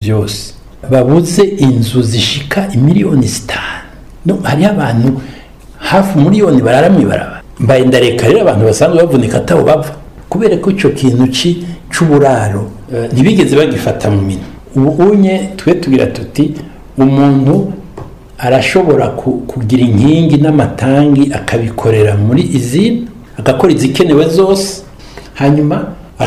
byose babuze inzu zishika imiliyoni zitanu no hariho abantu hafi umuliyoni barara mw'ibarabara mbaye ndareka rero abantu basanzwe bavunika atabo bava kubera ko icyo kintu ci c'uburaro eh, ntibigeze bagifata mu minwe ubu unye twe tugira tuti umuntu arashobora ku- kugira inkingi n'amatangi akabikorera muri izina agakora izikenewe zose hanyuma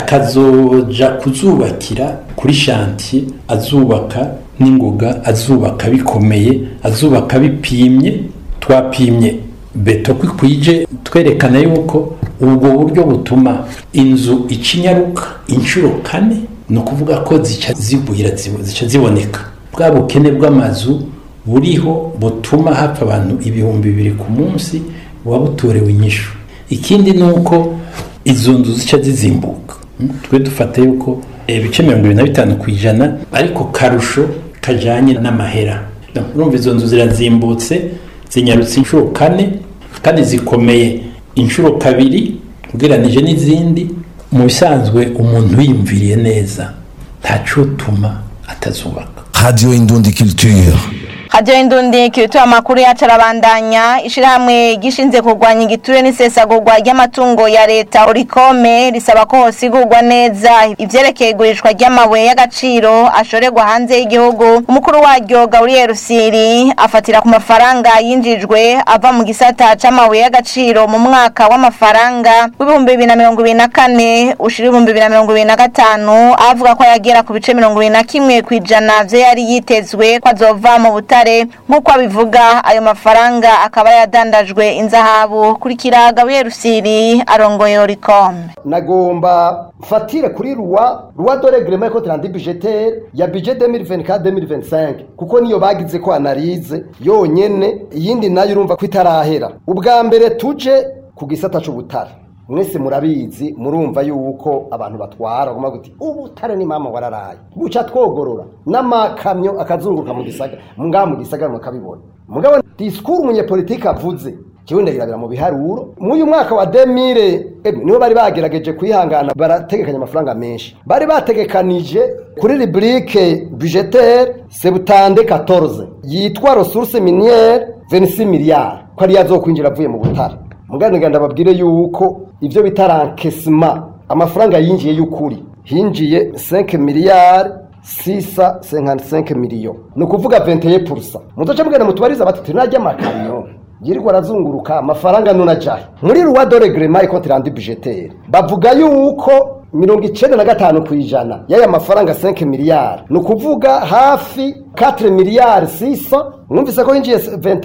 akazoja kuzubakira kuri shantiye azubaka n'ingoga azubaka bikomeye azubaka bipimye twapimye beto ko ikwije twerekana yuko ubwo buryo butuma inzu icinyaruka inshuro kane ni ukuvuga ko zica zigwira zibo- zica ziboneka bwa bukene bw'amazu buriho butuma hapfa abantu ibihumbi bibiri ku munsi buba butorewe inyishu ikindi ni uko izo nzu zica zizimbuka Mm, twe dufata yuko eh, ibice mirongo ibiri na bitanu ku ijana ariko karusho kajanye n'amahera No, urumva izo nzu zirazimbutse zinyarutse inshuro kane kandi zikomeye inshuro kabiri ugereranije n'izindi mu bisanzwe umuntu yiyumviriye neza ntacutuma atazubaka Radio Indundi Culture. hajyaho indundi kirituye amakuru yacu arabandanya ishyirahamwe gishinzwe kurwanya igiture n'isesagurwa ry'amatungo ya leta urikome risaba ko hosigurwa neza ivyerekeye igurishwa ry'amabuye y'agaciro ashorerwa hanze y'igihugu umukuru waryo gaburiyeri rusiri afatira ku mafaranga yinjijwe ava mu gisata c'amabuye y'agaciro mu mwaka w'amafaranga w'ibihumbi bibiri na mirongo ibiri na kane ushira ibihumbi bibiri na mirongo ibiri na gatanu avuga ko yagera ku bice mirongo ibiri na kimwe ku ijana vyo yari yitezwe ko azova mu butare nk'uko abivuga ayo mafaranga akaba yadandajwe inzahabu kurikira gabuye rusiri arongoye oricom nagomba mfatire kuri ruwa ruwa de regrema ko trandi budgetaire ya budget 2024 2025 kuko niyo bagize ko analize yonyene iyindi nayo urumva ko itarahera ubwa mbere tuje ku gisata c'ubutare mwese murabizi murumva yuko abantu batwara guma guti ubutare ni mama wararaye buca twogorora n'amakamyo akazunguruka mu gisagara ngaha mu gisagara mukabibona mugabo disikuru umunyepolitike avuze kiwe ndagirabira mu biharuro mw'uyu mwaka wa 2000 emwe niho bari bagerageje kwihangana barategekanya amafaranga menshi bari bategekanije kuri rubrique budgetaire septande 14 yitwa ressources minières 26 milliards ko ari yazokwinjira avuye mu butare muganira ndababwire yuko ivyo bita rankesima amafaranga yinjiye y'ukuri hinjiye 5 miliyari sisa 55 miliyo ni ukuvuga 21 muzoca mugenda mutubariza bati tunajya amakamyo yirirwa arazunguruka amafaranga nuna jahe muri ruwa dore grema iko tirandi budgetaire bavuga yuko mirongo icenda na gatanu ku ijana y'aya mafaranga 5 miliyari ni ukuvuga hafi 4 miliyari sisa mwumvise ko yinjiye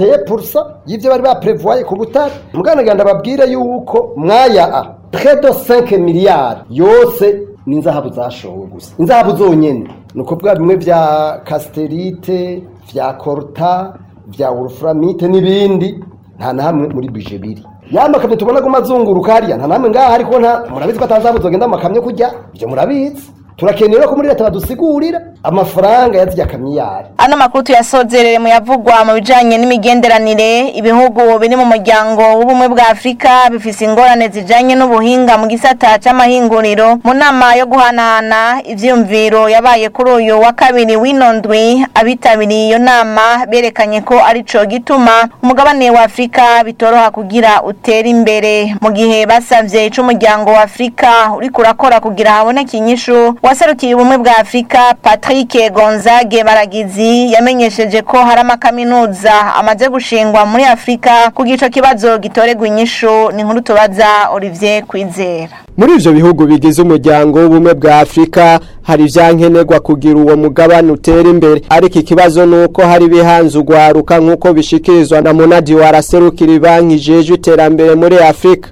21 y'ivyo bari baprevoye ku butare muganaganda babwire yuko mwaya a près de 5 miliyari yose ni inzahabu zashowe gusa inzahabu zonyene ni ukuvuga bimwe vya casterite vya korta vya wolframite n'ibindi nta na hamwe muri bije biri ya makamyo tubona ko mazunguruka hariya nta namwe ngaha ariko nta murabizi ko atazabu zogenda mu makamyo kujya ibyo murabizi turakenera ko muri leta badusigurira amafaranga yazijya kamiyari ano makuru tuyasozerere mu yavugwa mu bijanye n'imigenderanire ibihugu biri mu muryango w'ubumwe bwa afurika bifise ingorane zijanye n'ubuhinga mu gisata c'amahinguriro mu nama yo guhanahana ivyiyumviro yabaye kuri uyu wa kabiri w'ino ndwi abitabiriye iyo nama berekanye ko arico gituma umugabane wa afurika bitoroha kugira utere imbere mu gihe basavye ico umuryango wa afurika uriko urakora kugira haboneke inyishu waserukiye ubumwe bwa afurika patrick gonzage baragizi yamenyesheje ko hari amakaminuza amaze gushingwa muri afurika kugira ico kibazo gitoregwa inyishu ni nkuru tubaza olivier kwizera muri ivyo bihugu bigize umuryango w'ubumwe bwa afurika hari ivyankenerwa kugira uwo mugabane utera imbere ariko ikibazo nuko hari bihanze ugwaruka nk'uko bishikirizwa na munadi waraserukira ibanki ijejwe iterambere muri afurika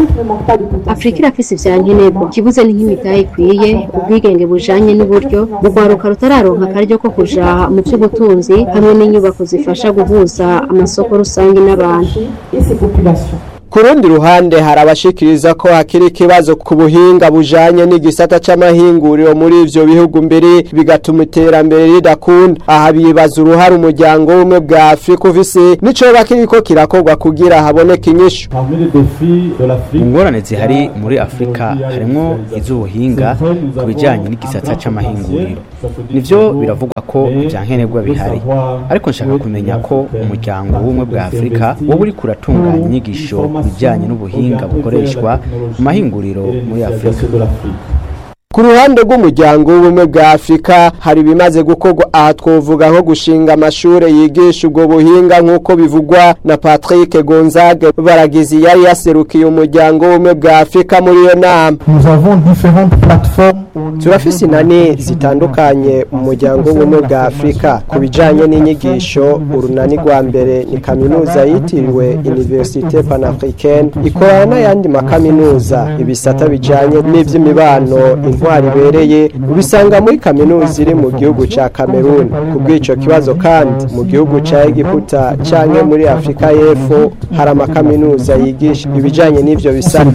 afurika irafise ivyankenerwa ikibuze ni nk'imitahe ikwiye ubwigenge bujanye n'uburyo urwaruka rutararonka akaryo ko kuja mu vy'ubutunzi hamwe n'inyubako zifasha guhuza amasoko rusange n'abantu ku rundi ruhande hari abashikiriza ko hakiri ikibazo ku buhinga bujanye n'igisata c'amahinguriro muri ivyo bihugu mbere bigatuma iterambere ridakunda aha bibaza uruhare umuryango w'ubumwe bwa afurika ufise n'icoba kiriko kirakorwa kugira haboneke inyishu ingorane zihari muri afurika harimwo iz'ubuhinga ku bijyanye n'igisata c'amahinguriro nivyo biravugwa ko ivyankenerwa bihari ariko nshaka kumenya ko umuryango w'ubumwe bwa afurika wowe uriko uratunganya inyigisho ku bijyanye n'ubuhinga bukoreshwa mu mahinguriro muri afurika ku ruhande rw'umuryango w'ubumwe bwa afurika hari ibimaze gukorwa aha twovuga nko gushinga amashure yigisha ubwo buhinga nk'uko bivugwa na patrick gonzague baragizi yari yaserukiye umuryango w'ubumwe bwa afurika muri iyo nama turafise inani zitandukanye mu muryango w'ubumwe bwa afurika ku bijanye n'inyigisho urunani rwa mbere ni kaminuza yitiriwe universite panafricaine ikorana n'ayandi makaminuza ibisata bijanye n'ivy'imibano intwari ibereye ubisanga muri kaminuza iri mu gihugu ca Cameroon ku bw'ico kibazo kandi mu gihugu ca Egiputa canke muri Afrika y'Epfo hari amakaminuza yigisha ibijanye n'ivyo bisata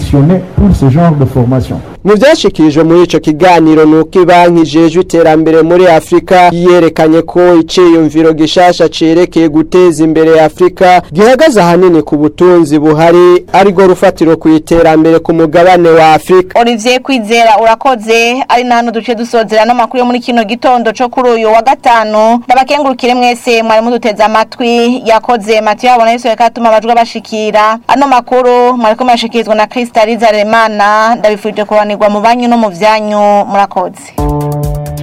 mu vyashikirijwe muri ico kiganiro nuko ibanki ijejwe iterambere muri Afrika yerekanye ko iciyumviro gishasha cerekeye guteza imbere Afrika gihagaze ahanini ku butunzi buhari ariko rufatiro ku iterambere ku mugabane wa Afrika Olivier Kwizera urakoze ari na hano duce dusozera n'amakuru yo muri kino gitondo co kuri uyu wa gatanu ndabakengurukire mwese mwari muduteze amatwi yakoze Mathieu abona Yesu yakatuma abajwa bashikira ano makuru mwariko mwashikirizwa na Krista Rizaremana ndabifurije kubanirwa mu banyu no mu vyanyu murakoze